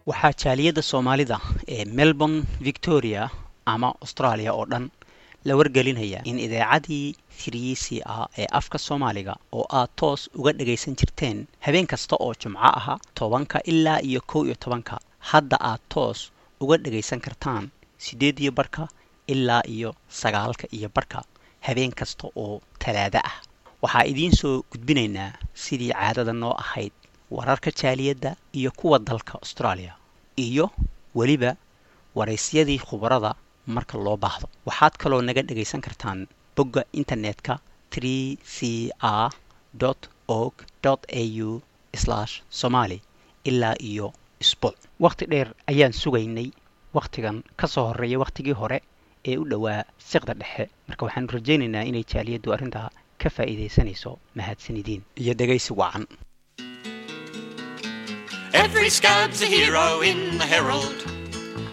waxaa jaaliyadda soomaalida ee melbourne victoria ama australia oo dhan la wargelinaya in idaacadii tiriisi ah ee afka soomaaliga oo aad toos uga dhagaysan jirteen habeen kasta oo jumco aha tobanka ilaa iyo kow iyo tobanka hadda aad toos uga dhagaysan kartaan siddeed iyo barka ilaa iyo sagaalka iyo barka habeen kasta oo talaado ah waxaa idiin soo gudbinaynaa sidii caadada noo ahayd wararka jaaliyadda iyo kuwa dalka australia iyo weliba waraysyadii khubarada marka loo baahdo waxaad kaloo naga dhagaysan kartaan bogga internetka tree c r org au somali ilaa iyo isbuuc wakhti dheer ayaan sugaynay wakhtigan ka soo horreeya wakhtigii hore ee u dhowaa siqda dhexe marka waxaanu rajaynaynaa inay jaaliyaddu arrintaa ka faa'iidaysanayso mahadsanidiin iyo dhegaysi wacan Every scab's a hero in the Herald.